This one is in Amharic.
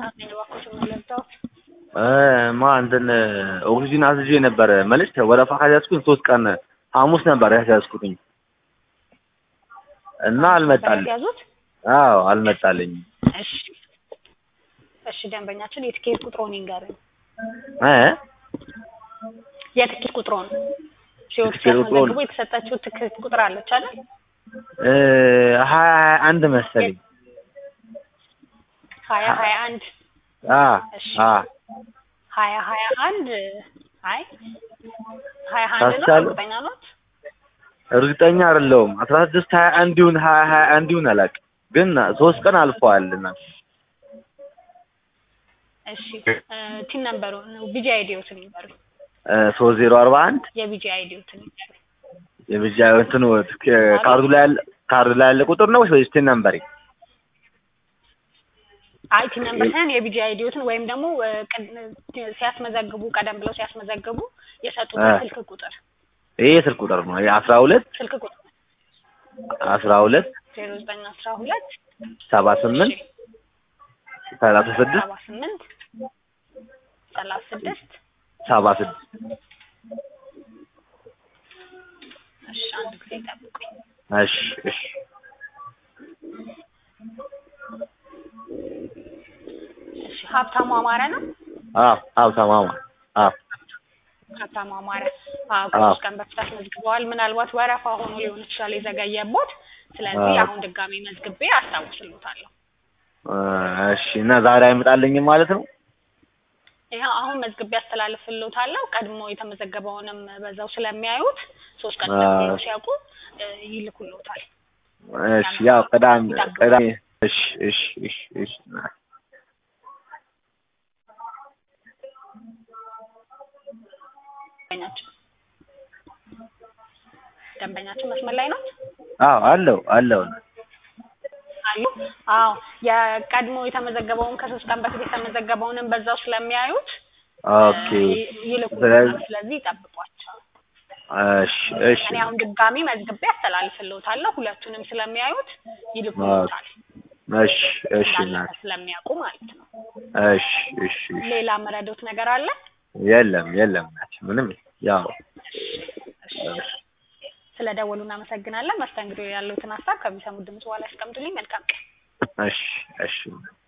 አሜን እባክዎት የምንለብሰው እ ማ እንትን ኦክሲጂን አዝዤ ነበረ መልስ ወረፋ ካስያዝኩኝ ሶስት ቀን ሐሙስ ነበር ያስያዝኩትኝ እና አልመጣልኝ። ያዙት። አዎ አልመጣልኝም። እሺ እሺ፣ ደንበኛችን የትኬት ቁጥሮን ይንገሩኝ። እ የትኬት ቁጥሮን ሲወጡ የትኬት ቁጥሮን? ሲያስመዘግቡ የተሰጣችሁ ትኬት ቁጥር አለች አይደል? እ ሀያ ሀያ አንድ መሰለኝ። ሀያ ሀያ አንድ አ እሺ አ ሀያ ሀያ አንድ አይ ሀያ አንድ ነው። ታስቻለሁ? እርግጠኛ ኖት? እርግጠኛ አይደለሁም። አስራ ስድስት ሀያ አንድ ይሁን ሀያ ሀያ አንድ ይሁን አላውቅም፣ ግን ሶስት ቀን አልፈዋል እና እሺ እ ቲን ነምበሩ ቢጂ አይዲዎትን ይንገሩኝ። ሶስት ዜሮ አርባ አንድ የቢጂ አይዲዎትን ይንገሩኝ። የብቻ እንትኑ ካርዱ ላይ ያለ ካርዱ ላይ ያለ ቁጥር ነው ወይስ ቲን ነምበሪ? አይ ቲን ነምበር ሳይሆን የቢጂ አይዲዎትን ወይም ደግሞ እ ቅድ- ሲያስመዘግቡ ቀደም ብለው ሲያስመዘግቡ የሰጡት እ ስልክ ቁጥር ይሄ የስልክ ቁጥር ነው። አስራ ሁለት ስልክ ቁጥር አስራ ሁለት ዜሮ ዘጠኝ አስራ ሁለት ሰባ ስምንት ሰላሳ ስድስት ሰባ ስምንት ሰላሳ ስድስት ሰባ ስድስት እሺ አንድ ጊዜ ጠብቁኝ። እሺ እሺ እሺ ሀብታሙ አማረ ነው። አዎ አዎ ተማማ አዎ ሀብታሙ አማረ አዎ ከሶስት ቀን በፊት አስመዝግበዋል። ምናልባት ወረፋ ሆኖ ሊሆን ይችላል የዘገየቦት። ስለዚህ አዎ። አሁን ድጋሚ መዝግቤ አስታውስልዎታለሁ። እ እሺ እና ዛሬ አይመጣልኝም ማለት ነው? ይኸው አሁን መዝግቤ አስተላልፍልዎታለሁ። ቀድሞ የተመዘገበውንም በዛው ስለሚያዩት ሶስት ቀን አዎ። እንደሚለው ሲያውቁ እ ይልኩልዎታል። እሺ ያው ቅዳሜ ቅዳሜ እሺ እሺ እሺ እሺ ደንበኛችን ደንበኛችን መስመር ላይ ናት አዎ አለው አለው አሉ። አዎ የቀድሞ የተመዘገበውን ከሶስት ቀን በፊት የተመዘገበውንም በዛው ስለሚያዩት ኦኬ እ ይልኩልዎታል። ስለዚህ ስለዚህ ይጠብቋቸው። እሺ እሺ እኔ አሁን ድጋሚ መዝግቤ አስተላልፍልዎታለሁ። ሁለቱንም ስለሚያዩት ይልኩልዎታል። እሺ እሺ እንዳለፈ እናት ስለሚያውቁ ማለት ነው። እሺ እሺ እሺ ሌላ መረዶት ነገር አለ? የለም የለም እናት ምንም ያው ስለ ደወሉ እናመሰግናለን። መስተንግዶ ያለውትን ሀሳብ ከሚሰሙት ድምጽ በኋላ ያስቀምጡልኝ። መልካም ቀን። እሺ እሺ